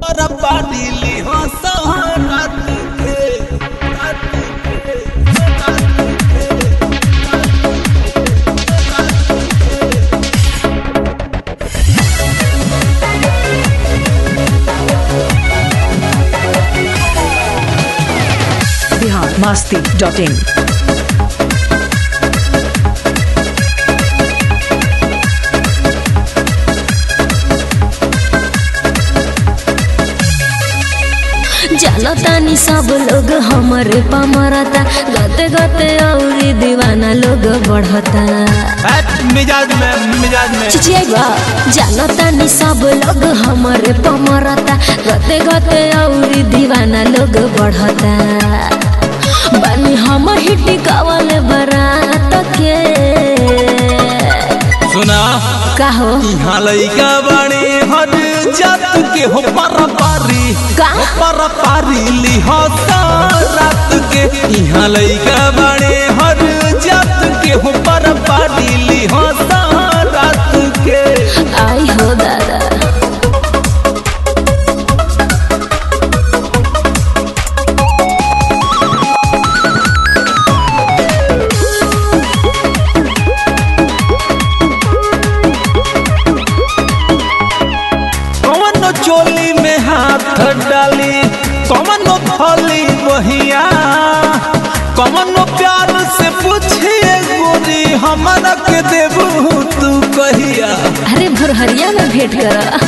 पर पारिली हो सहरत के रात के रात के बिहार मस्ती डॉट इन जानो तानी सब लोग हमरे पमरता गते गते औरी दीवाना लोग बढ़ता हट, मिजाज में मिजाज में चिचियाइबा जानो तानी सब लोग हमरे पमरता गते गते औरी दीवाना लोग बढ़ता बानी हम हिटी कावल बरात के सुना काहो यहाँ लइका बड़े हर जात के हो पर पारी का? हो पर पारी ली हो रात के यहाँ लइका बड़े हर जात के हो पर पारी ली हो रात के आई हो दादा कौन चोली में हाथ डाली कौन फली बहिया कौन प्यार से पूछिए गोरी हमारा के देबू तू कहिया अरे भोरहरिया में भेंट करा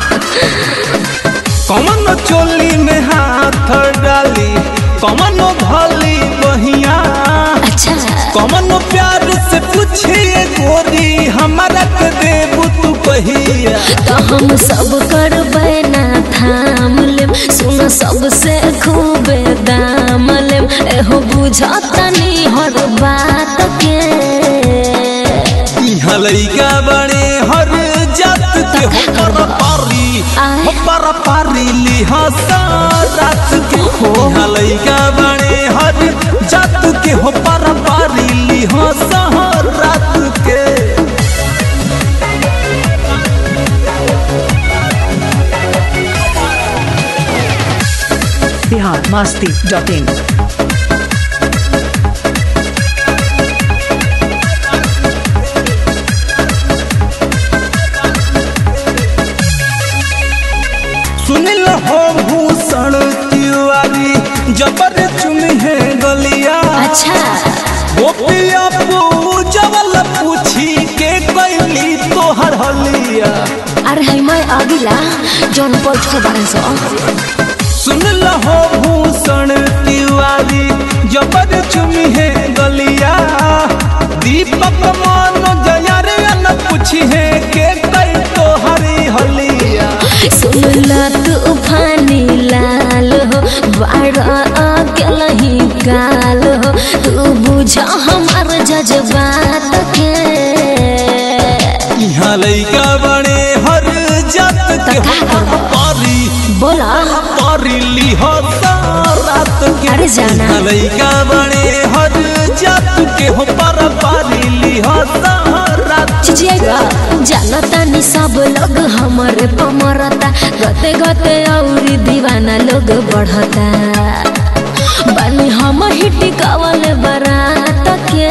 कौन चोली में हाथ डाली कौन भली बहिया अच्छा कौन प्यार से पूछिए गोरी हमारा के देबू तू कहिया तो हम सब करबै ना थाम लेम सुन सबसे खूबे दाम लेम एहो बुझतनी हर बात के यहाँ लइका बड़े हर जात के हो पर पारी हो पर पारी ली हंसा रात के यहाँ लइका बड़े हर जात के हो पर पारी ली हंसा रात के बिहार मस्ती डॉट इन सुनिल हो भूषण तिवारी जबर चुनी है गलिया अच्छा गोपिया पूजवल पूछी के कैली तोहर हलिया अरे है मैं अगिला जौन बैठ के बारे सो सुन लहो भूषण तिवारी जबर चुमी है गलिया दीपक मान जया रे न पूछी है के कई तो हरी हलिया सुन ला तू फानी लाल हो बाड़ा अकेला ही काल हो तू बुझ हमार जज्बात के यहाँ लइका बड़े हर जात के हो पारी बोला पारी ली हो रात के अरे जाना। यहाँ लइका बड़े हर जात के हो पर पारी ली हो रात चिचिएगा जानता नि सब लोग हमरे पमरता गते गते औरी दीवाना लोग बढ़ता बानी हम हिटी कावल बरात के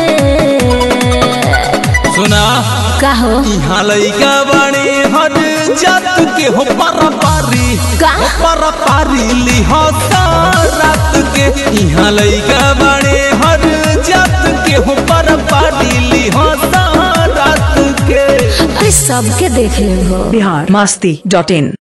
सुना काहो यहाँ लइका बड़े हर जात के हो पर पारी का? हो पर पारी ली हो रात के यहाँ लइका बड़े हर जात के हो पर पारी ली हो रात के अरे सबके देख ले हो बिहार मस्ती डॉट इन